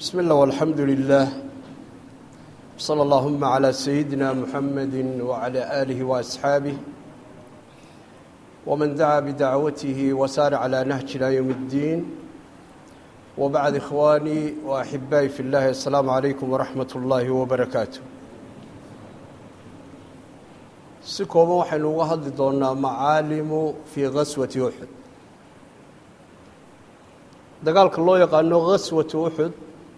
بسم الله والحمد لله صلى اللهم على سيدنا محمد وعلى آله وأصحابه ومن دعا بدعوته وسار على نهج إلى يوم الدين وبعد إخواني وأحبائي في الله السلام عليكم ورحمة الله وبركاته si kooban waxaynu uga hadli doonaa macaalimu fii gaswati uxud dagaalka loo yaqaano gaswatu uxud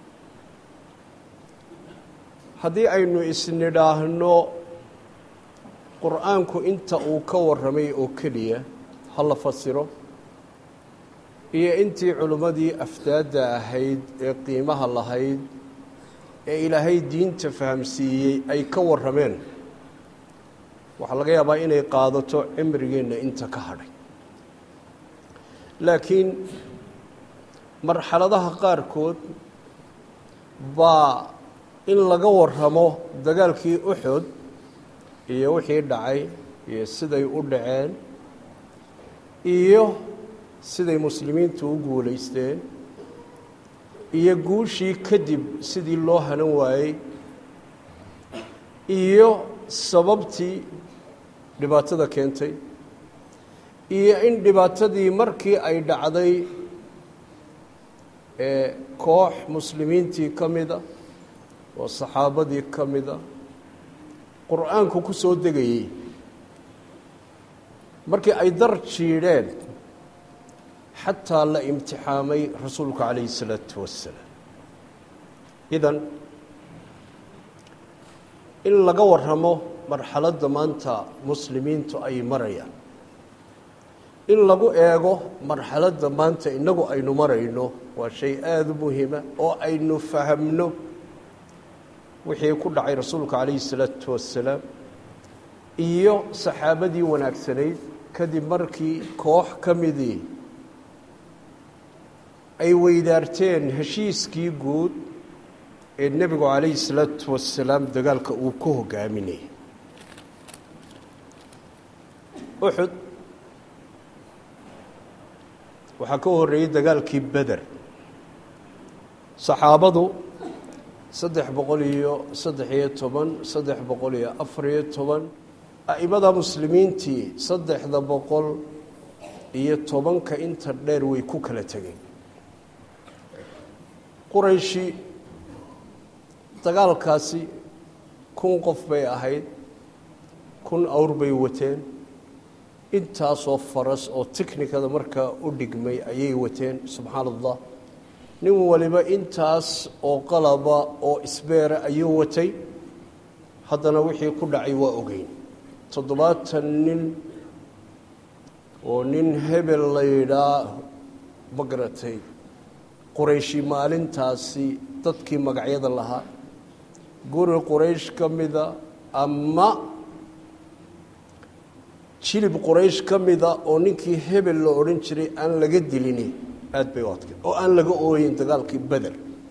haddii aynu isnidhaahno qur-aanku inta uu ka warramay oo keliya ha la fasiro iyo intii culimmadii afdaadda ahayd ee qiimaha lahayd ee ilaahay diinta fahamsiiyey ay ka warrameen waxaa laga yaabaa inay qaadato cimrigeenna inta ka hadhay laakiin marxaladaha qaarkood baa in laga warramo dagaalkii uxud iyo wixii dhacay iyo siday u dhaceen iyo siday muslimiintu u guulaysteen iyo guushii kadib sidii loo hanan waayey iyo sababtii dhibaatada keentay iyo in dhibaatadii markii ay dhacday ee koox muslimiintii ka mida oo saxaabadii ka mida qur-aanku ku soo degayey markii ay dar jiidheen xataa la imtixaamay rasuulku calayhi الsalaatu wassalaam idan in laga warramo marxaladda maanta muslimiintu ay marayaan in lagu eego marxaladda maanta innagu aynu marayno waa shay aada u muhiima oo aynu fahamno wixii ku dhacay rasuulka calayhi الsalaatu wassalaam iyo saxaabadii wanaagsanayd kadib markii koox ka midii ay weydaarteen heshiiskii guud ee nebigu calayhi الsalaatu wassalaam dagaalka uu ku hogaaminayay uxud waxaa ka horreeyey dagaalkii beder saxaabadu saddex boqol iyo saddex iyo toban saddex boqol iyo afar iyo toban a'imada muslimiintii saddexda boqol iyo tobanka inta dheer way ku kala tegeen qurayshi dagaalkaasi kun qof bay ahayd kun awr bay wateen intaasoo faras oo tiknikada markaa u dhigmay ayay wateen subxaana allah nin waliba intaas oo qalaba oo isbeera ayuu watay haddana wixii ku dhacay waa ogeyn toddobaatan nin oo nin hebel la yidhaa ma garatay qurayshi maalintaasi dadkii magacyada lahaa guri quraysh ka mida ama jilib quraysh ka mida oo ninkii hebel la odhan jiray aan laga dilini aada bay u adkay oo aan laga ooyin dagaalkii beder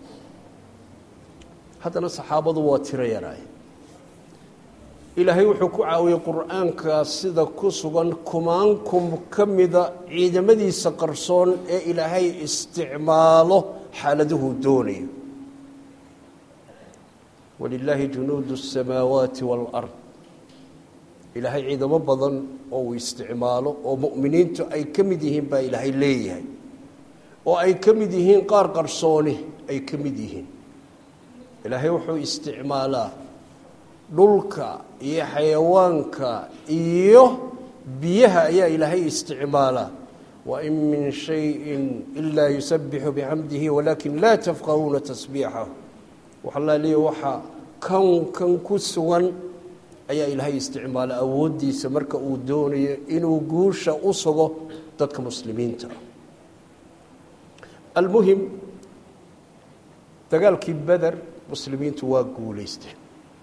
haddana saxaabadu waa tiro yaraay ilaahay wuxuu ku caawiyey qur-aanka sida ku sugan kumaankum ka mida ciidamadiisa qarsoon ee ilaahay isticmaalo xaaladuhuu doonayo walilaahi junuudu الsamaawaati wاlard ilaahay ciidamo badan oo uu isticmaalo oo mu'miniintu ay ka mid yihiin baa ilaahay leeyahay oo ay ka mid yihiin qaar qarsooni ay ka mid yihiin ilaahay wuxuu isticmaalaa dhulka iyo xayawaanka iyo biyaha ayaa ilaahay isticmaalaa wain min shayin ilaa yusabixu bixamdihi walaakin laa tafqahuuna tasbiixahu waxaa leeya waxaa kan kan ku sugan ayaa ilaahay isticmaala awooddiisa marka uu doonayo inuu guusha u sugo dadka muslimiinta almuhim dagaalkii beder muslimiintu waa guulaysteen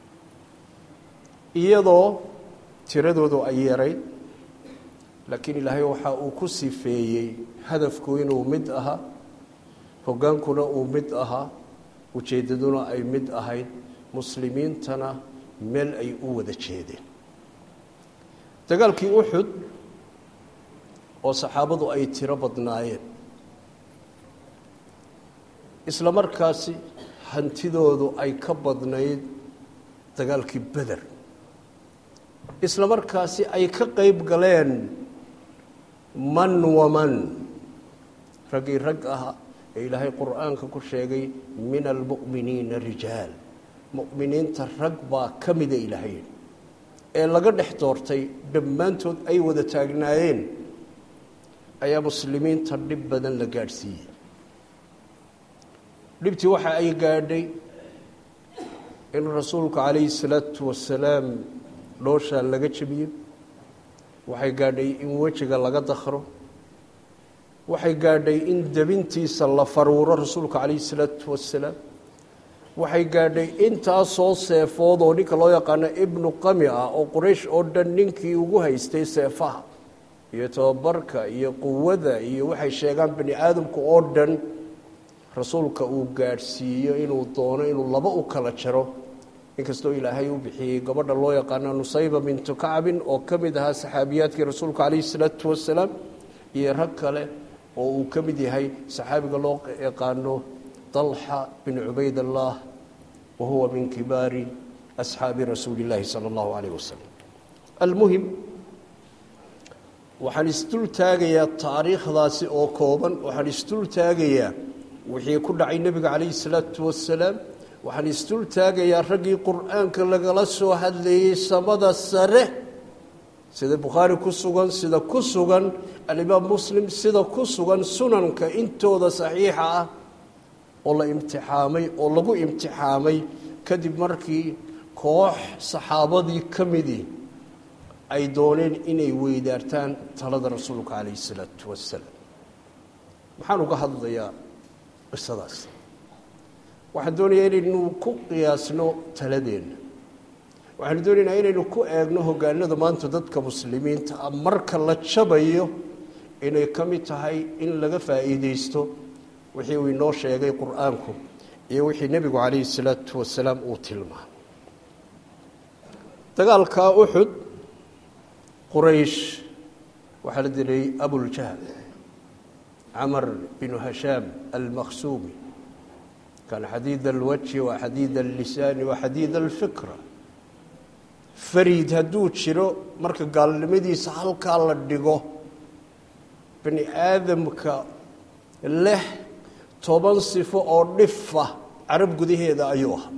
iyadoo tiradoodu ay yarayd laakiin ilaahay waxa uu ku sifeeyey hadafku inuu mid ahaa hoggaankuna uu mid ahaa ujeeddaduna ay mid ahayd muslimiintana meel ay u wada jeedeen dagaalkii uxud oo saxaabadu ay tiro badnaayeen isla markaasi hantidoodu ay ka badnayd dagaalkii beder isla markaasi ay ka qeyb galeen man waman raggii rag ah ee ilaahay qur-aanka ku sheegay min almu'miniina rijaal mu'miniinta rag baa ka mida ilaahay ee laga dhex doortay dhammaantood ay wada taagnaayeen ayaa muslimiinta dhib badan la gaadhsiiyey dhibtii waxa ay gaadhay in rasuulku calayhi salaatu wasalaam dhooshaa laga jebiyo waxay gaadhay in wejiga laga dakro waxay gaadhay in debintiisa la faruuro rasuulka calayhi salaatu wasalaam waxay gaadhay intaasoo seefood oo ninka loo yaqaano ibnu qami ah oo quraysh oo dhan ninkii ugu haystay seefaha iyo tababarka iyo quwada iyo waxay sheegaan bani aadamka oo dhan rasuulka uu gaadhsiiyo inuu doono inuu laba u kala jaro inkastoo ilaahay u bixiyey gabadha loo yaqaano nusayba bintu kacbin oo ka mid ahaa saxaabiyaadkii rasuulka calayhi salaatu wasalaam iyo rag kale oo uu ka mid yahay saxaabiga loo yaqaano dalxa bin cubayd allah wa huwa min kibaari asxaabi rasuuli illaahi sala allahu calayh wasalam almuhim waxaan isdul taagayaa taariikhdaasi oo kooban waxaan isdul taagayaa wixii ku dhacay nebiga calayhi salaatu wasalaam waxaan isdul taagayaa raggii qur-aanka lagala soo hadlayey samada sare sida bukhaari ku sugan sida ku sugan alimaam muslim sida ku sugan sunanka intooda saxiixa ah oo la imtixaamay oo lagu imtixaamay kadib markii koox saxaabadii ka midii ay dooneen inay weydaartaan talada rasuulka calayhi salaatu wasalaam maxaan uga hadlayaa qisadaas waxaan doonayaa inaynu ku qiyaasno taladeenna waxaanu doonaynaa inaynu ku eegno hogaanada maanta dadka muslimiinta ah marka la jabayo inay ka mid tahay in laga faa'iideysto wixii uu inoo sheegay qur-aanku iyo wixii nebigu calayhi salaatu wasalaam uu tilmaamay dagaalka uxud quraysh waxaa la dilay abuljahl camar binu hashaam almaqsuumi kan xadiid alwajhi wa xadiid allisaani wa xadiid alfikra fariid hadduu jiro marka gaalnimadiisa halkaa la dhigo bani aadamka leh toban sifo oo dhifa carab gudaheeda ayuu ahaa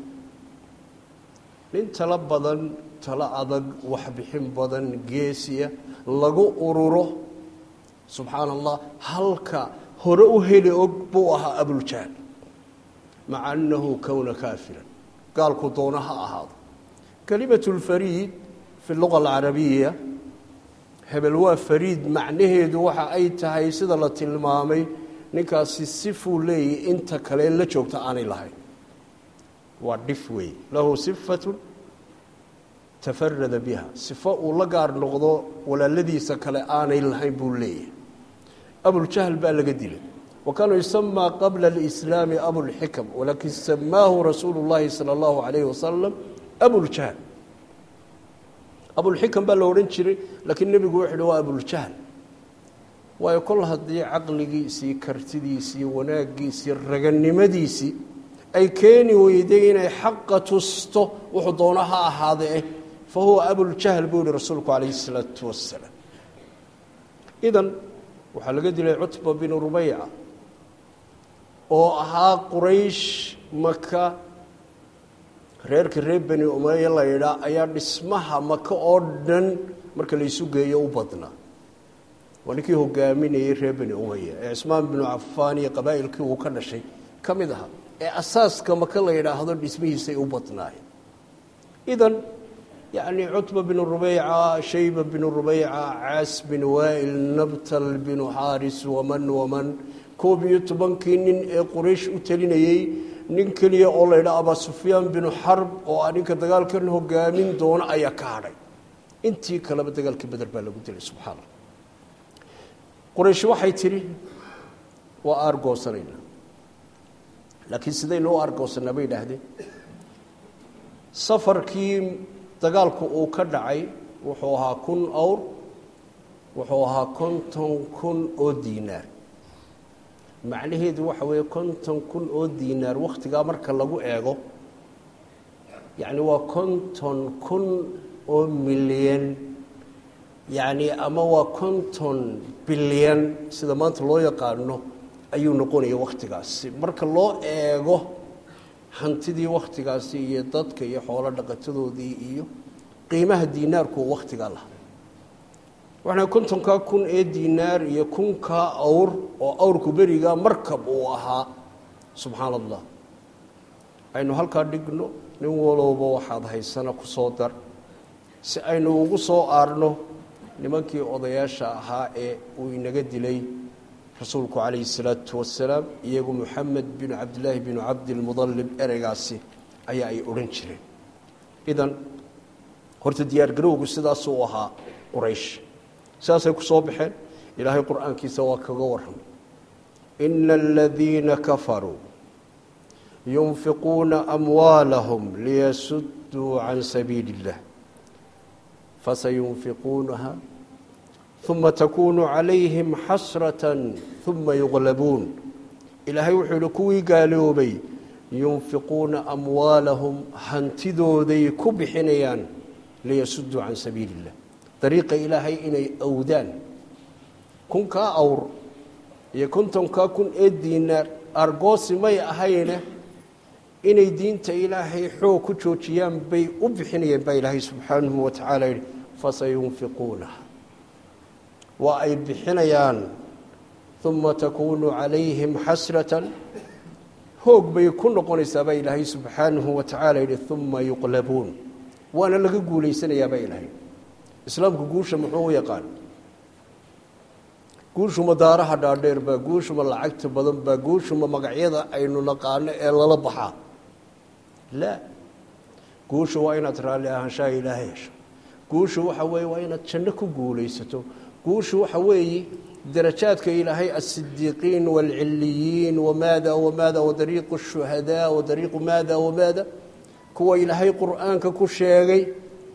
nin talo badan talo adag waxbixin badan geesiya lagu ururo subxaana allah halka hore u heli og buu ahaa abuljahl maca annahu kowna kaafiran gaalku doona ha ahaado kelimatu lfariid fi luga alcarabiya hebel waa fariid macnaheedu waxa ay tahay sida la tilmaamay ninkaasi sifuu leeyahy inta kale la joogta aanay lahayn waa dhif weey lahu sifatun tafarada biha sifo uu la gaar noqdo walaaladiisa kale aanay lahayn buu leeyahay abuljahl baa laga dilay wa kaanuu yusamaa qabla alislaami abulxikam walakin samaahu rasuulu llahi sala allahu calayhi wasalam abuljahl abulxikam baa la odhan jiray laakiin nebigu wuxu uhi waa abuljahl waayo kol haddii caqligiisii kartidiisii wanaaggiisii raganimadiisii ay keeni weyday inay xaqa tusto wuxuu doono ha ahaadee fa huwa abuljahl buu yihi rasuulku calayhi isalaatu wasalaam idan waxaa laga dilay cutba binu rubayca oo ahaa quraysh maka reerka reer beni umeya la yidhaa ayaa dhismaha maka oo dhan marka laysu geeyo u badnaa waa ninkii hogaaminayey reer beni umeya ee cismaan binu cafaan iyo qabaa'ilkii uu ka dhashay ka mid ahaa ee asaaska maka la yidhaahdo dhismihiisay u badnaayeen idan yacni cutba binu rubeyca shayba binu rubeyca caas bin waa'il nabtal binu xaaris waman waman koob iyo tobankii nin ee quraysh u telinayey nin keliya oo la yidhaha abaa sufyaan binu xarb oo ah ninka dagaalkan hogaamin doona ayaa ka hadhay intii kaleba dagaalkii beder baa lagu dilay subxaana quraysh waxay tidhi waa aargoosanaynaa laakiin sidaynu u aargoosanaa bay idhaahdeen safarkii dagaalku uu ka dhacay wuxuu ahaa kun awr wuxuu ahaa konton kun oo diinaar macnaheedu waxa weeye konton kun oo diinaar wakhtigaa marka lagu eego yacni waa konton kun oo milyan yacni ama waa konton bilyan sida maanta loo yaqaano ayuu noqonaya wakhtigaasi marka loo eego hantidii wakhtigaasi iyo dadka iyo xoolo dhaqatadoodii iyo qiimaha diinaarku wakhtigaa laha waxana kontonkaa kun ee diinaar iyo kunkaa awr oo awrku berigaa markab uu ahaa subxaana allah aynu halkaa dhigno nin walowba waxaad haysana ku soo dar si aynu ugu soo aarno nimankii odayaasha ahaa ee uu inaga dilay rasuulku calayhi salaatu wasalaam iyagu moxamed binu cabdillaahi binu cabdilmudalib ereygaasi ayaa ay odhan jireen idan horta diyaargarowgu sidaasuu ahaa quraysh sidaasay ku soo baxeen ilaahay qur-aankiisa waa kaga warramay ina aladiina kafaruu yunfiquuna amwaalahum liyasudduu can sabiili اllah fasayunfiquunaha uma takunu calayhim xasrata uma yuqlabuun ilaahay wuxuu yihi kuwii gaaloobay yunfiquuna amwaalahum hantidooday ku bixinayaan liyasudduu can sabiili اllah dariiqa ilaahay inay awdaan kunkaa awr iyo kontonkaa kun ee diinaar argoosi may ahayne inay diinta ilaahay xoog ku joojiyaan bay u bixinayeen baa ilaahay subxaanahu wa tacaala yihi fasayunfiquunaha waa ay bixinayaan uma takuunu calayhim xasratan hoog bay ku noqonaysaa baa ilaahay subxaanahu wa tacaala yihi uma yuqlabuun waana laga guulaysanayaa baa ilaahay islaamku guusha muxuu u yaqaan guushuma daaraha dhaadheer baa guushuma lacagta badan baa guushuma magacyada aynu naqaano ee lala baxaa laa guusha waa inaad raalli ahaanshaha ilaahay hesho guusha waxa weeye waa inaad janno ku guulaysato guusha waxa weeye darajaadka ilaahay asidiiqiin waalciliyiin wamaada wamaada wadariiqu shuhadaa wadariiqu maada wamaada kuwa ilaahay qur-aanka ku sheegay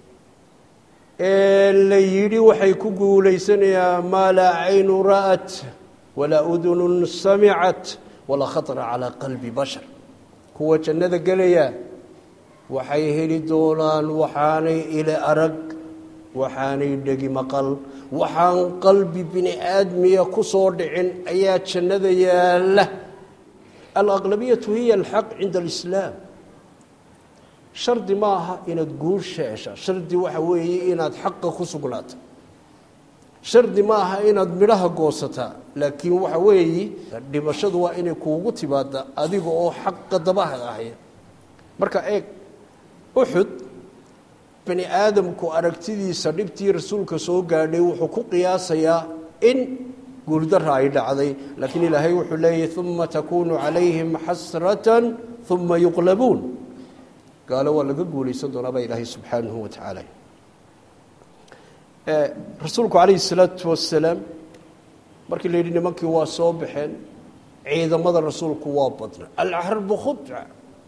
ee la yidhi waxay ku guulaysanayaan maa laa caynu ra'at walaa udunun samicat walaa khatara calaa qalbi bashar kuwa jannada gelaya waxay heli doonaan waxaanay ile arag waxaanay dhegi maqal waxaan qalbi bini aadmiya ku soo dhicin ayaa jannada yaalla alaqlabiyatu hiya alxaq cinda alislaam shardi ma aha inaad guusha hesha shardi waxa weeye inaad xaqa ku sugnaato shardi ma aha inaad midhaha goosataa laakiin waxa weeye dhimashadu waa inay kuugu timaada adiga oo xaqa dabaha ahaya marka eeg uxud bani aadamku aragtidiisa dhibtii rasuulka soo gaadhay wuxuu ku qiyaasayaa in guuldara ay dhacday laakiin ilaahay wuxuu leeyahy uma takunu calayhim xasratan uma yuqlabuun gaalo waa laga guulaysan doonaa baa ilaahay subxaanahu wa tacaala rasuulku calayhi salaatu wasalaam markii la yidhi nimankii waa soo baxeen ciidamada rasuulku waa badna alxarbu khudca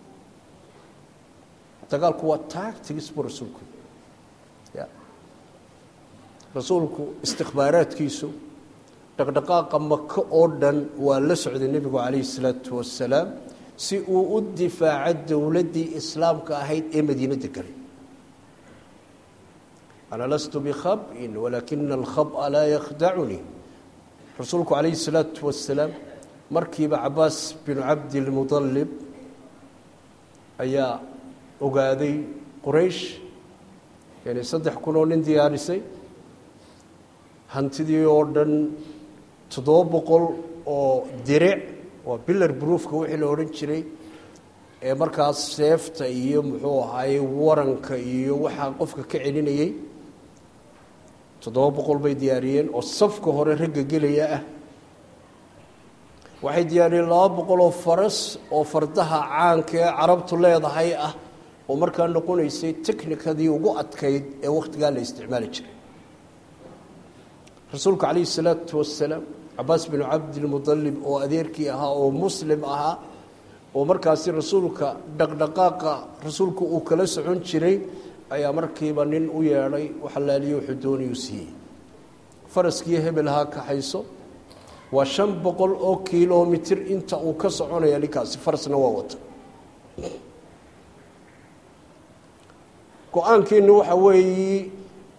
dagaalku waa taagtigis buu rasuulku ya rasuulku istikbaaraadkiisu dhaqdhaqaaqa maka oo dhan waa la socday nebigu calayhi salaatu wasalaam si uu u difaaco dowladdii islaamka ahayd ee madiino deganay ana lastu bikhab'in walaakina alkhab'a laa yakhdacunii rasuulku calayhi salaatu wasalaam markiiba cabaas binu cabdilmudalib ayaa ogaaday quraysh yani saddex kun oo nin diyaarisay hantidii oo dhan toddoba boqol oo diric waa bilar broofka wixii la odhan jiray ee markaas seefta iyo muxuu ahaayey waranka iyo waxaa qofka ka celinayey toddoba boqol bay diyaariyeen oo safka hore ragga gelaya ah waxay diyaariyeen laba boqol oo faras oo fardaha caanka ee carabtu leedahay ah oo markaa noqonaysay technikadii ugu adkayd ee wakhtigaa la isticmaali jiray rasuulku calayhi salaatu wasalaam cabaas binu cabdilmudalib oo adeerkii ahaa oo muslim ahaa oo markaasi rasuulka dhaqdhaqaaqa rasuulku uu kala socon jiray ayaa markiiba nin u yeedhay waxalaaliyo wuxuu doonayuu siiyey faraskii hebel ha kaxayso waa shan boqol oo kilomitir inta uu ka soconaya ninkaasi farasna waa wata go-aankiinu waxa weeyi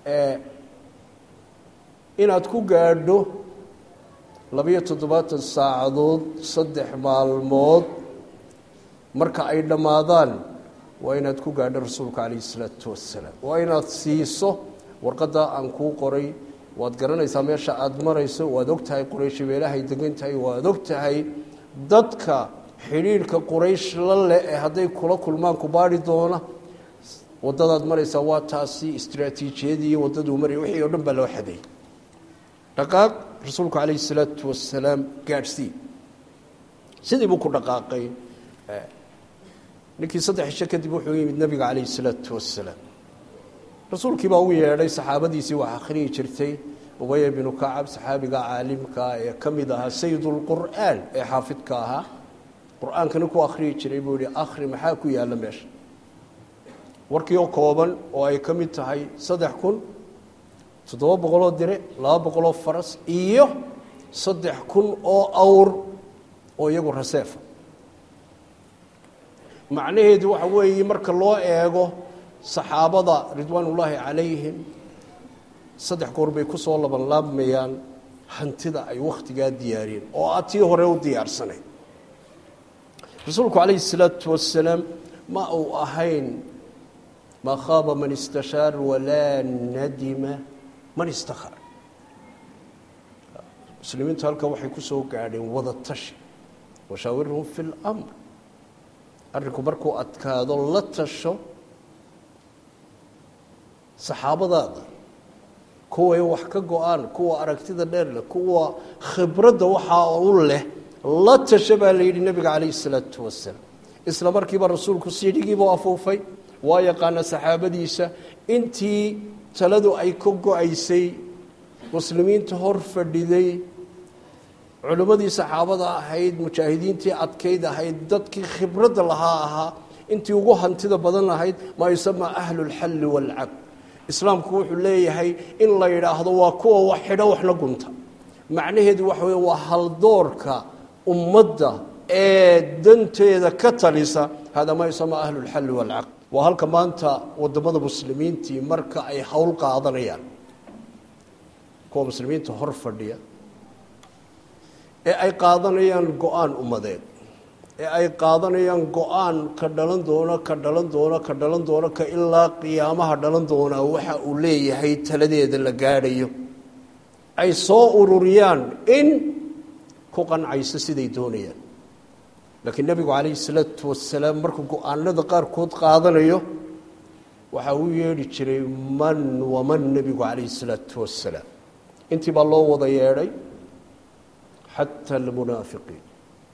inaad ku gaadho labiyo toddobaatan saacadood saddex maalmood marka ay dhammaadaan waa inaad ku gaadho rasuulka calayhi isalaatu wassalaam waa inaad siiso warqadda aan kuu qoray waad garanaysaa meesha aada marayso waad og tahay quraysh meelahay degan tahay waad og tahay dadka xidhiidhka quraysh la leh ee hadday kula kulmaan ku baadhi doona waddadaad maraysaa waa taasi istraatiijiyadii waddaduu maraya wixii oo dhan baa loo xaday dhaqaaq rasuulku calayhi salaatu wasalaam gaadhsii sidii buu ku dhaqaaqay ninkii saddex cisho kadib wuxuu yimid nabiga calayhi salaatu wasalaam rasuulkii baa u yeedhay saxaabadiisii wax akhriyi jirtay ubaya binu kacab saxaabiga caalimka ee ka mid ahaa sayidulqur'aan ee xaafidka ahaa qur-aankana ku akhriyi jiray buu yihi akhri maxaa ku yaalla meesha warkii oo kooban oo ay ka mid tahay saddex kun toddoba boqoloo dire laba boqoloo faras iyo saddex kun oo awr oo iyagu raseefa macnaheedu waxa weeye marka loo eego saxaabada ridwaan ullaahi calayhim saddex goor bay ku soo labanlaabmayaan hantida ay wakhtigaa diyaariyeen oo aad tii hore u diyaarsanayd rasuulku calayhi salaatu wasalaam ma uu ahayn maa khaaba man istashaar walaa nadima man istakhar muslimiintu halka waxay ku soo gaadheen wada tashi washaawirhum fi اlamr arrinku markuu adkaado la tasho saxaabadaada kuway wax ka go-aan kuwa aragtida dheer leh kuwa khibradda waxaa u leh la tasho baa la yidhi nebiga calayhi salaatu wasalaam isla markiiba rasuulku siidhigiibuu afuufay waa yaqaana saxaabadiisa intii taladu ay ka go-aysay muslimiinta hor fadhiday culimmadii saxaabada ahayd mujaahidiintii adkayd ahayd dadkii khibradda lahaa ahaa intii ugu hantida badan lahayd maa yusamaa ahlu lxalli waalcaqd islaamku wuxuu leeyahay in la yidhaahdo waa kuwa wax xidho waxna gunta macnaheedu waxa wey waa haldoorka ummadda ee danteeda ka talisa hada maa yusamaa ahlu lxalli waalcaqd waa halka maanta wadamada muslimiintii marka ay howl qaadanayaan kuwa muslimiinta hor fadhiya ee ay qaadanayaan go-aan ummadeed ee ay qaadanayaan go-aan ka dhalan doono ka dhalan doono ka dhalan doono ka ilaa qiyaamaha dhalan doonaa waxa uu leeyahay taladeeda la gaadhayo ay soo ururiyaan in ku qancayso siday doonayaan laakiin nebigu calayhi salaatu wasalaam markuu go-aanada qaarkood qaadanayo waxa uu yeedhi jiray man waman nebigu calayhi salaatu wasalaam intii baa loo wada yeedhay xata almunaafiqiin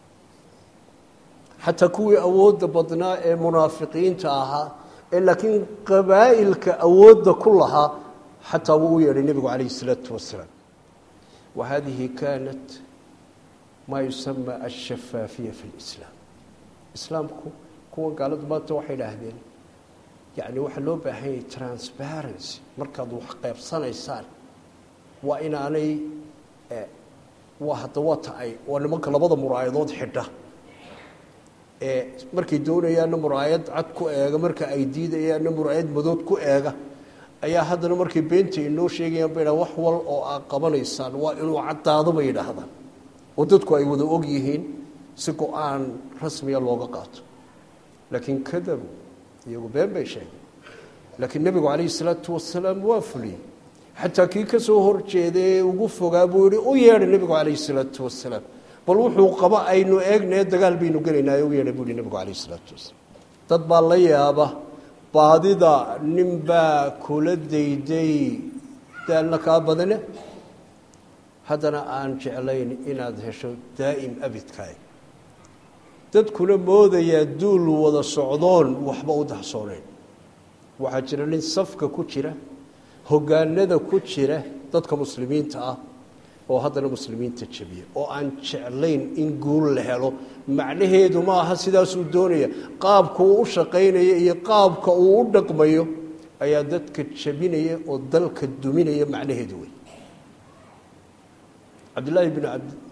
xataa kuwii awoodda badnaa ee munaafiqiinta ahaa ee laakiin qabaa'ilka awoodda ku lahaa xataa wuu u yeedhay nebigu calayhi salaatu wasalaam wa hadihi kaanat maa yusama alshafaafiya fi lislaam islaamku kuwa gaaladu maanta waxay idhaahdeen yacni waxaa loo baahan yahay transparency markaad wax qaybsanaysaan waa inaanay waa hadda waa taay waa nimanka labada muraayadood xidha ee markay doonayaanna muraayad cad ku eega marka ay diidayaanna muraayad madood ku eega ayaa haddana markay beenta inoo sheegayaan ba wax wal oo aad qabanaysaan waa inuu caddaado bay yidhaahdaan oo dadku ay wada og yihiin si go-aan rasmiya looga qaato laakiin kadabu iyagu been bay sheegeen laakiin nebigu calayhi salaatu wasalaam waa fuliyey xataa kii ka soo horjeeda ee ugu fogaa buu yihi u yeedhay nebigu calayhi salaatu wasalaam bal wuxuu qaba aynu eegnae dagaal baynu gelaynaaye u yeedhay buu yihi nebigu calayhi salaatu wasalaam dad baa la yaaba baadida nin baa kula dayday daalna kaa badane haddana aan jeclayn inaad hesho daa'im abidkaay dadkuna moodayaa duul wada socdoon waxba u dahsoonayn waxaa jira nin safka ku jira hoggaanada ku jira dadka muslimiinta ah oo haddana muslimiinta jebiya oo aan jeclayn in guul la helo macnaheedu ma aha sidaasuu doonaya qaabka uu u shaqaynaya iyo qaabka uu u dhaqmayo ayaa dadka jebinaya oo dalka duminaya macnaheedu wey cabdillaahi bin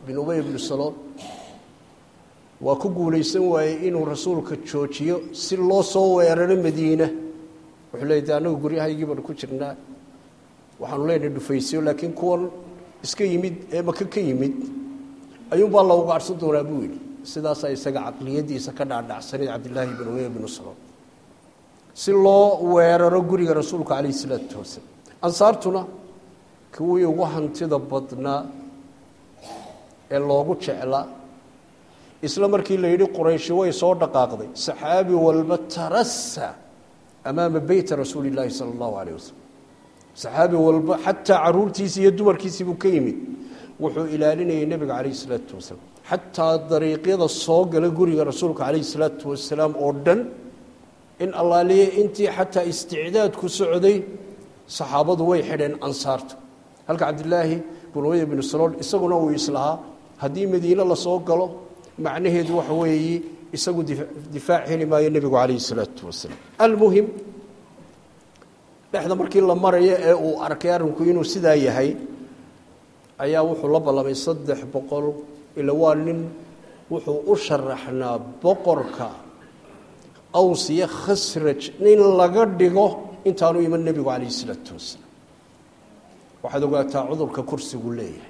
bin ubey bnu salool waa ku guulaysan waayey inuu rasuulka joojiyo si loo soo weeraro madiina wuxuu leey de annagu guryahaygii baanu ku jirnaa waxaanu leenahay dhufaysyo laakiin kuwan iska yimid ee maka ka yimid ayuunbaa la ugaadhsan doonaa buu yidhi sidaasaa isaga caqliyadiisa ka dhaadhacsanayd cabdillaahi bin ubey bnu salool si loo weeraro guriga rasuulka calayhi isalaatu wasalaam ansaartuna kuwii ugu hantida badnaa ee loogu jeclaa isla markii la yidhi qurayshi way soo dhaqaaqday saxaabi walba tarasa amaama beyta rasuuli illaahi sala allahu calayh wasalam saxaabi walba xataa caruurtiisii iyo dumarkiisii buu ka yimid wuxuu ilaalinayay nebiga calayhi isalaatu wasalaam xataa dariiqyada soo gala guriga rasuulka calayhi isalaatu wasalaam oo dhan in allaaliye intii xataa isticdaadku socday saxaabadu way xidheen ansaarta halka cabdilaahi bin ubey binu salool isaguna uu islahaa haddii madiine lasoo galo macnaheedu waxa weeye isagu difaac heli maayo nebigu calayhi isalaatu wasalaam almuhim dhexda markii la marayo ee uu arkay arrinku inuu sidaa yahay ayaa wuxuu la ballamay saddex boqol ila waa nin wuxuu u sharaxnaa boqorka aws iyo khasraj in laga dhigo intaanu iman nebigu calayhi isalaatu wasalaam waxaad ogaataa cudurka kursigu leeyahay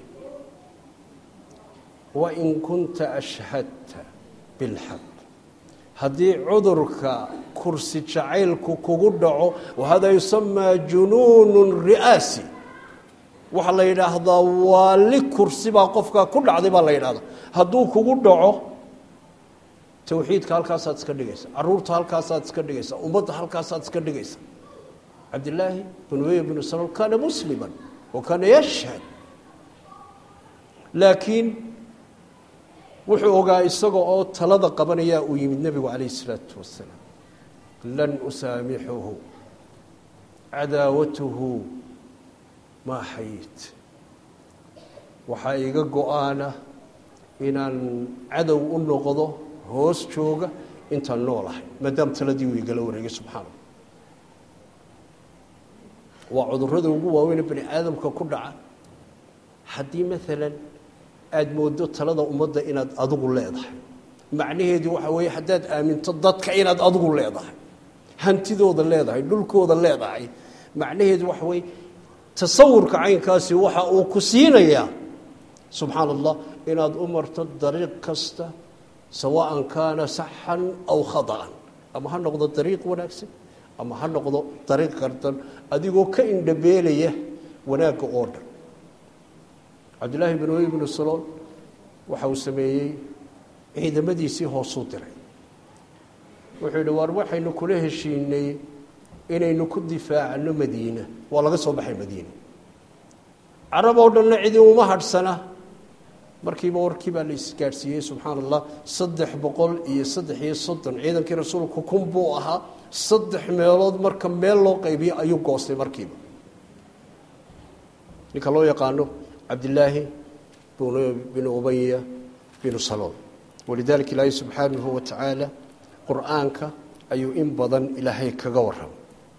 wain kunta ashhadta bilxaq haddii cudurka kursi jacaylku kugu dhaco wahada yusamaa junuunun ri'aasi waxaa la yidhaahdaa waali kursi baa qofkaa ku dhacday baa la yidhahdaa hadduu kugu dhaco towxiidka halkaasaad iska dhigaysa caruurta halkaasaad iska dhigaysa ummadda halkaasaad iska dhigaysa cabdillaahi bin ubey bnu salool kaana muslima wa kaana yashhad laakiin wuxuu ogaa isaga oo talada qabanayaa uu yimid nebigu calayh isalaatu wasalaam lan usaamixuhu cadaawatuhu maa xayit waxaa iga go-aana inaan cadow u noqdo hoos jooga intaan noolahay maadaama taladii uu igala wareegay subxaana waa cudurrada ugu waaweyne bani aadamka ku dhaca haddii maalan aada moodo talada ummadda inaad adigu leedahay macnaheedu waxa weeye haddaad aaminto dadka inaad adigu leedahay hantidooda leedahay dhulkooda leedahay macnaheedu waxa weeye tasawurka caynkaasi waxa uu ku siinayaa subxaana allah inaad u marto dariiq kasta sawaan kaana saxan aw khada'an ama ha noqdo dariiq wanaagsan ama ha noqdo dariiq qardan adigoo ka indhabeelaya wanaagga oo dhan cabdillaahi bin ubey bnu salool waxa uu sameeyey ciidamadiisii hoosuu diray wuxuu yidhi waar waxaynu kula heshiinay inaynu ku difaacno madiina waa laga soo baxay madiina carab oo dhanna cidi uma hadhsana markiiba warkii baa la isgaadhsiiyey subxaana allah saddex boqol iyo saddex iyo soddon ciidankii rasuulku kun buu ahaa saddex meelood marka meel loo qaybiyo ayuu goostay markiiba ninka loo yaqaano cabdillaahi bin ubaya binu salool walidalika ilaahay subxaanahu wa tacaala qur-aanka ayuu in badan ilaahay kaga warramay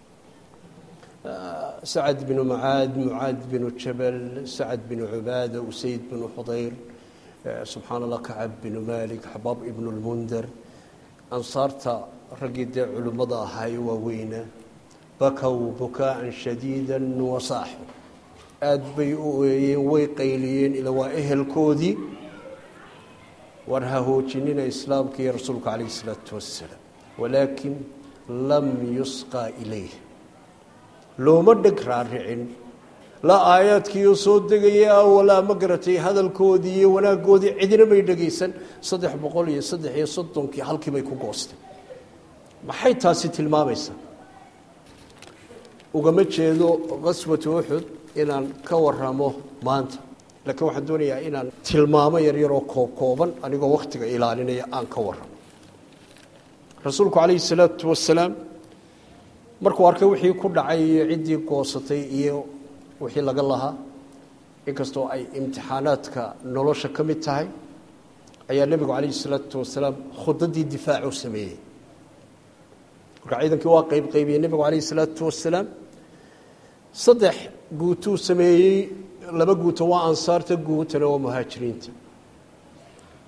sacad binu mucaad mucaad binu jabal sacad binu cubaada usayd binu xudayr subxaana allah kacab binu malik xabaab ibnu lmunder ansaarta raggii dee culimmada ahaaye waaweynaa bakow bukaa'an shadiida wasaaxu aada bay u eeyeen way qayliyeen ila waa ehelkoodii war ha hoojinina islaamka iyo rasuulka calayh isalaatu wassalaam walaakin lam yusqaa ilayh looma dheg raaricin la aayaadkiioo soo degaya walaa ma garatay hadalkoodii iyo wanaaggoodii cidina may dhegaysan saddex boqol iyo saddex iyo soddonkii halkii bay ku goostay maxay taasi tilmaamaysaa ugama jeedo qaswatu uxud inaan ka waramo maanta laakiin waxaan doonayaa inaan tilmaamo yaryaroo koobkooban anigoo wakhtiga ilaalinaya aan ka warramo rasuulku calayhi salaatu wasalaam markuu arkay wixii ku dhacay iyo ciddii goosatay iyo wixii laga lahaa inkastoo ay imtixaanaadka nolosha ka mid tahay ayaa nebigu calayhi salaatu wasalaam khudadii difaacu sameeyey marka ciidankii waa qayb qaybiyey nebigu calayhi salaatu wasalaam saddex guutuu sameeyey laba guuto waa ansaarta guutana waa muhaajiriinta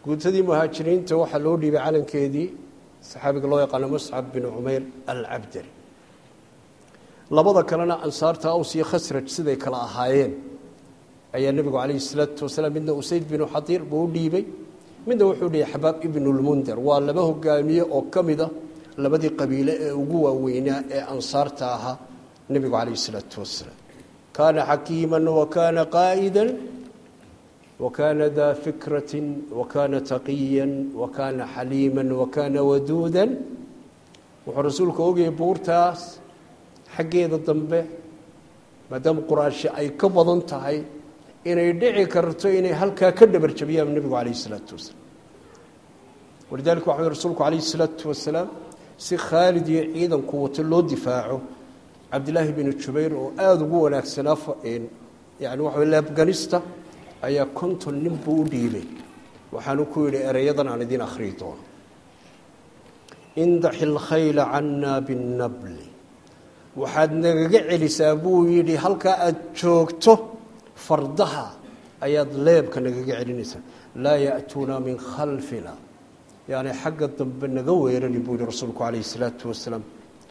guutadii muhaajiriinta waxaa loo dhiibay calankeedii saxaabiga loo yaqaano muscab bin cumayr alcabdari labada kalena ansaarta aws iyo khasraj siday kala ahaayeen ayaa nebigu calayhi salaatu wasalaam midna usayd binu xadiir buu u dhiibay midna wuxuu dhiibay xabaab ibnulmunder waa laba hogaamiye oo ka mid a labadii qabiile ee ugu waaweynaa ee ansaarta ahaa nebigu calayhi salaatu wasalaam kaana xakiima wakaana qaa'ida wakaana daa fikrati wakaana taqiya wakaana xaliima wakaana waduuda wuxuu rasuulku ogayay buurtaas xaggeeda dambe maadaama quraashi ay ka badan tahay inay dhici karto inay halkaa ka dhabarjabiyaan nebigu calayh isalaatu wasalaam walidalika waxa rasuulku calayhi isalaatu wasalaam si khaalid iyo ciidanku wato loo difaaco cabdilaahi binu jubayr oo aada ugu wanaagsanaa yani waxa leebganista ayaa konton nin buu u dhiibay waxaanu ku yidhi ereyadan aan idiin akhriyi doono indaxi lkhayla cannaa binnabli waxaad nagaga celisaa buu yidhi halkaa aada joogto fardaha ayaad leebka nagaga celinaysaa laa ya'tuuna min khalfina yani xagga dambe naga weerani buu yihi rasuulku calayhi isalaatu wasalaam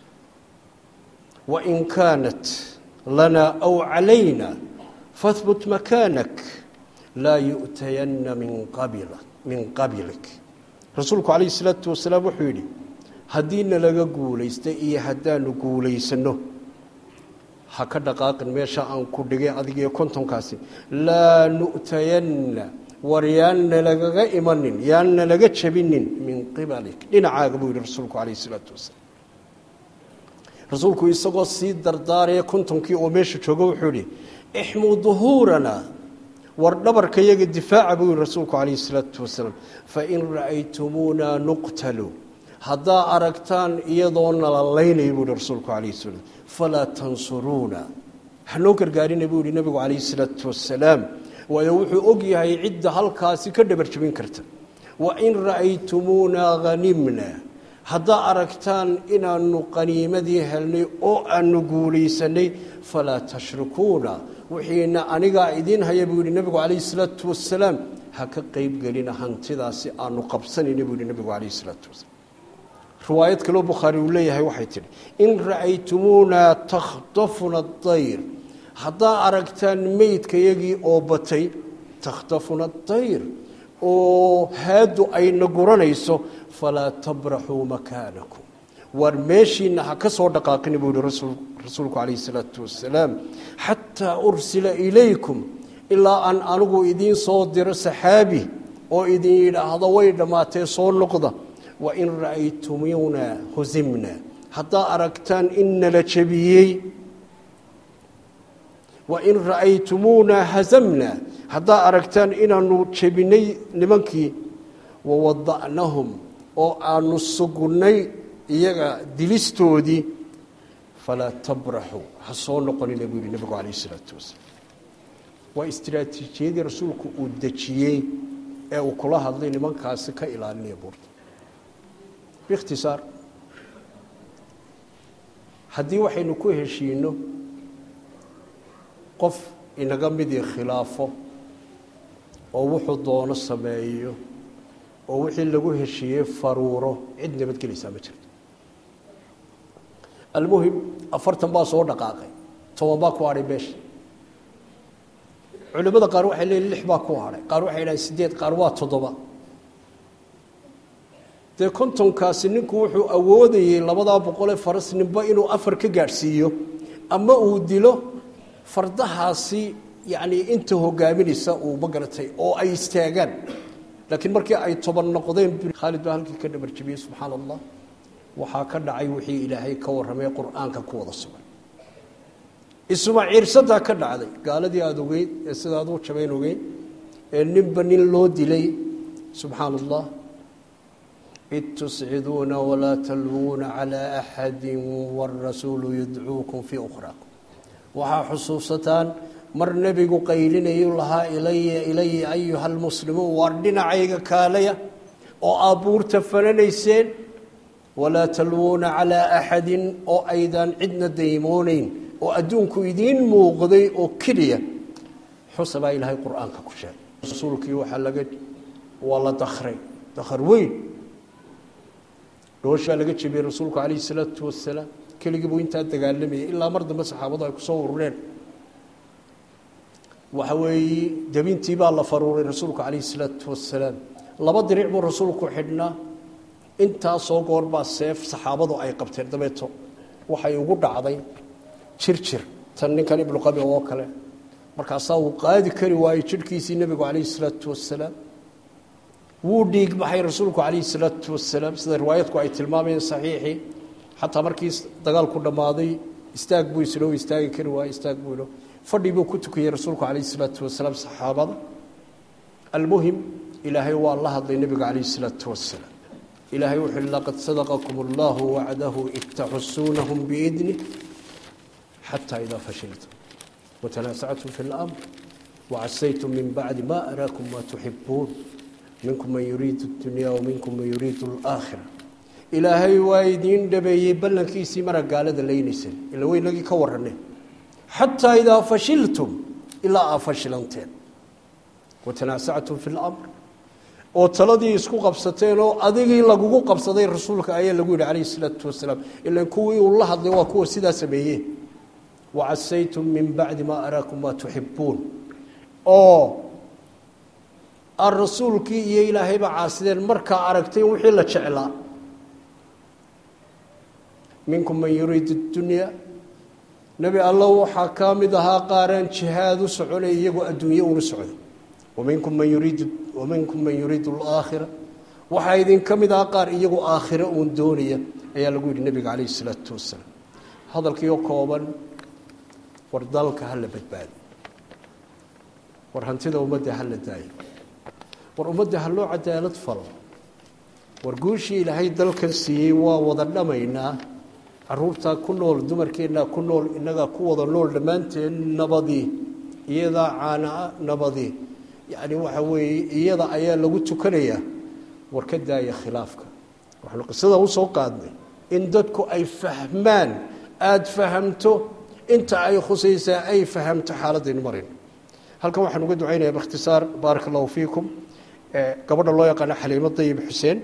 wain kaanat lanaa aw calayna fahbut makaanak laa yu'tayanna min qabila min qabilik rasuulku calayhi isalaatu wasalaam wuxuu yidhi haddiina laga guulaystay iyo haddaanu guulaysanno ha ka dhaqaaqin meesha aan ku dhigay adigiyo kontonkaasi laa nu'tayanna war yaanna lagaga imanin yaanna laga jabinin min qibalik dhinacaaga buu yihi rasuulku calayh isalaatu wasalaam rasuulku isagoo sii dardaaraya kontonkii oo meesha jooga wuxuu yihi ixmuu duhuurana war dhabarka yaga difaaca buu yihi rasuulku calayh isalaatu wasalaam fain ra'aytumuuna nuqtalu haddaa aragtaan iyadoo nalalaynaya buu yihi rasuulku calayh salaam falaa tansuruuna hanoo gargaarina buu yihi nebigu calayhi isalaatu wasalaam waayo wuxuu og yahay cidda halkaasi ka dhabarjabin karta wain ra'aytumuuna hanimna haddaa aragtaan inaanu qaniimadii helnay oo aanu guulaysanay falaa tashrikuuna wixiina anigaa idiin haya buu yihi nebigu calayhi isalaatu wasalaam ha ka qeybgelina hantidaasi aanu qabsanayna buu yihi nebigu calayhi isalaatu wasalaam riwaayad kaleo bukhaari uu leeyahay waxay tidhi in ra'aytumuuna takhtafuna dayr haddaa aragtaan meydkayagii oo batay takhtafuna dayr oo haadu ayna guranayso falaa tabraxuu makaanakum waar meeshiina ha ka soo dhaqaaqina buu yihi rasuulku calayhi salaatu wasalaam xataa ursila ilaykum ilaa aan anigu idiin soo diro saxaabi oo idin yidhaahdo way dhammaatee soo noqda wain ra'aytumuuna husimna haddaa aragtaan in nala jabiyey wain ra'aytumuuna hasamna haddaa aragtaan inaanu jebinay nimankii wawada'nahum oo aanu sugnay iyaga dilistoodii falaa tabraxuu ha soo noqonina buu yihi nebigu calayh isalaatu wasalaam waa istraatiijiyadii rasuulku uu dejiyey ee uu kula hadlay nimankaasi ka ilaalinaya buurta biikhtisaar haddii waxaynu ku heshiino qof inaga midii khilaafo oo wuxuu doono sameeyo oo wixii lagu heshiiyey faruuro cid nabadgelaysaa ma jirto almuhim afartan baa soo dhaqaaqay toban baa ku hadhay meesha culimmada qaar waxay leeyiin lix baa ku hadhay qaar waxay dhahaen sideed qaar waa toddoba dee kontonkaasi ninku wuxuu awoodayey labadaa boqolee faras ninba inuu afar ka gaadhsiiyo ama uu dilo fardahaasi yacni inta hogaaminaysa uu ma garatay oo ay istaagaan laakiin markii ay toban noqdeen khaalid baa halkii ka dhabarjabiyey subxaana allah waxaa ka dhacay wixii ilaahay ka warramay qur-aanka ku wada sugan isuma ciirsadaa ka dhacday gaaladii aada ogeyd ee sidaad u jabayn ogeyd ee ninba nin loo dilay subxaana allah id tusciduuna walaa talwuuna calaa axadi warasuulu yadcuukum fii ukhraakum waxaa xusuusataan mar nebigu qaylinayu lahaa ilaya ilaya ayuha almuslimuun waar dhinacayga kaalaya oo abuurta fananayseen walaa talwuuna calaa axadin oo aydaan cidna daymooneyn oo adduunku idiin muuqday oo keliya xusa baa ilaahay qur-aanka ku sheegay rasuulkii waxaa laga waa la dakray dakar weyn dhooshaa laga jebiyey rasuulku calayhi salaatu wasalaam keligii buu intaa dagaalamayay ilaa mar dambe saxaabadu ay kusoo urureen waxa weeye debintii baa la faruuray rasuulku calayhi salaatu wasalaam laba diric buu rasuulku xidhnaa intaasoo goor baa seef saxaabadu ay qabteen dabeeto waxay ugu dhacday jir jir tan ninkan ibnuqabi oo kale markaasaa uu qaadi kari waayey jidhkiisii nebigu calayhi salaatu wasalaam wuu dhiig baxay rasuulku calayhi salaatu wasalaam sida riwaayadku ay tilmaamayeen saxiixii xataa markii dagaalku dhammaaday istaag buu islo istaagi kari waayey istaag buu ilo fadhi buu ku tukiyey rasuulku calayhi salaatu wasalaam saxaabada almuhim ilaahay waa la hadlay nebiga calayhi salaatu wasalaam ilaahay wuxuu i laqad sadaqakum allahu wacdahu id taxusuunahum biidnih xataa idaa fashiltum watanaasactum fi اlamr wacasaytum min bacdi ma araakum ma tuxibuun minkum man yuriidu اdunya waminkum man yuriidu اlaakhira ilaahay waa idiin dhabeeyey ballankiisii mara gaalada laynaysan ila weynagii ka warane xataa idaa fashiltum ilaa aa fashilanteen watanaasactum fi اlamr oo taladii isku qabsateen oo adigii lagugu qabsaday rasuulka ayaa lagu yidhi calayhi salaatu wasalaam ilan kuwii uu la hadlay waa kuwa sidaa sameeyey wacasaytum min bacdi maa araakum maa tuxibuun oo aad rasuulkii iyo ilaahayba caasideen markaa aragtay wixii la jeclaa minkum man yuriidu اdunya nebi allo waxaa ka mid ahaa qaaraan jihaad u soconay iyagoo adduunye una socday waminkum man yuriidu waminkum man yuriidu alaakhira waxaa idinka mid aha qaar iyagoo aakhiro uun doonaya ayaa lagu yidhi nebiga calayhi salaatu wasalaam hadalkiioo kooban war dalka ha la badbaado war hantida ummadda ha la daayo war ummadda ha loo cadaalad falo war guushii ilaahay dalkan siiyey waa wada dhamaynaa caruurtaa ku nool dumarkeennaa ku nool innagaa ku wada nool dhammaanteen nabadii iyadaa caanaa nabadii yacni waxa weeye iyada ayaa lagu tukanayaa war ka daaya khilaafka waxaanu qisada usoo qaadnay in dadku ay fahmaan aada fahamto inta ay khusaysaa ay fahamto xaaladaynu marayno halkan waxaan uga ducaynaya bikhtisaar baaraka allahu fiikum gabadha loo yaqaano xaliimo dayib xuseen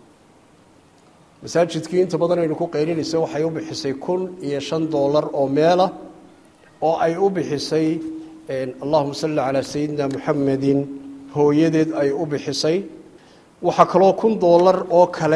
masaajidkii inta badan aynu ku qaylinaysa waxay u bixisay kun iyo shan doolar oo meela oo ay u bixisay allahuma salli calaa sayidina muxamedin hooyadeed ay u bixisay waxaa kaloo kun doolar oo kale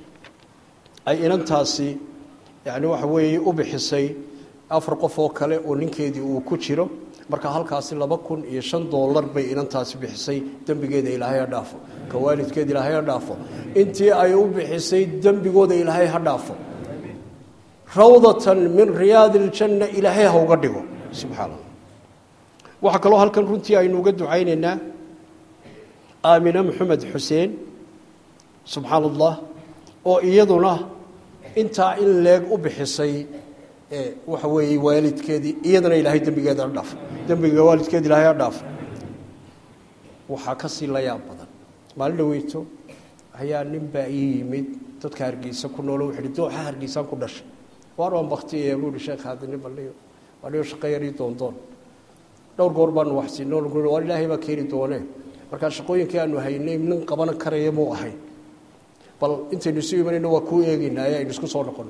ay inantaasi yani waxa weeye u bixisay afar qof oo kale oo ninkeedii uu ku jiro marka halkaasi laba kun iyo shan doolar bay inantaasi bixisay dembigeeda ilaahay ha dhaafo ka waalidkeeda ilaahay ha dhaafo intii ay u bixisay dembigooda ilaahay ha dhaafo rawdatan min riyaadi iljanna ilaahay ha uga dhigo subxaana allah waxaa kaloo halkan runtii aynu uga ducaynaynaa aamine maxamed xuseen subxaan allah oo iyaduna intaa in leeg u bixisay waxa weeye waalidkeedii iyadana ilaahay dembigeeda ha dhaafo dembiga waalidkeeda ilaahay ha dhaafo waxaa ka sii la yaab badan maalin dhaweyto ayaa nin baa ii yimid dadka hargeysa ku noolo wuxu uhi dooxa hargeysaan ku dhashay waar waan baktiyaya buu ihi sheekh haadini baldhiyo baldhiyo shaqo yarii doondoon dhowr goor baanu waxsiino waar ilaahay baa keeni doonee markaa shaqooyinkii aanu haynay nin qaban karaya muu ahay bal intaynu isu imanayno waa kuu eegeynaaye aynu isku soo noqono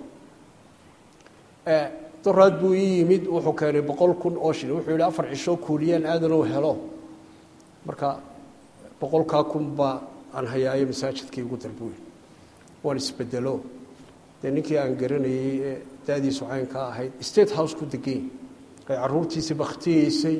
doraad buu ii yimid wuxuu keenay boqol kun oo shil wuxuu yihi afar cishoo kuuliyaan aadanuu helo marka boqolkaa kun baa aan hayaayo masaajidkii ugu dalbuy waan isbedelo dee ninkii aan garanayey ee daadiisu caynka ahayd state house ku degany ay caruurtiisi bakhtiyeysay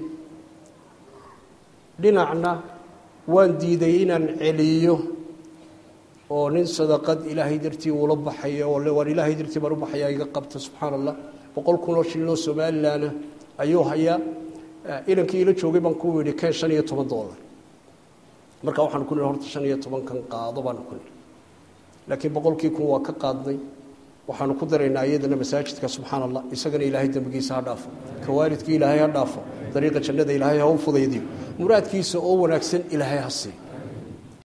dhinacna waan diiday inaan celiyo oo nin sadaqad ilaahay dartii uula baxayo oo waan ilaahay dartii baan u baxaya iga qabta subxaana allah boqol kun oo shilin oo somalilanna ayuu hayaa inankii ila joogay baan ku yidhi keen shan iyo toban doolar marka waxaan ku nihi horta shan iyo tobankan qaado baan ku nihi laakiin boqolkii kun waa ka qaadnay waxaanu ku daraynaa iyadana masaajidka subxaana allah isagana ilaahay dembigiisa ha dhaafo ka waalidkii ilaahay ha dhaafo dariiqa jannada ilaahay ha u fudaydiyo muraadkiisa oo wanaagsan ilaahay ha siiyo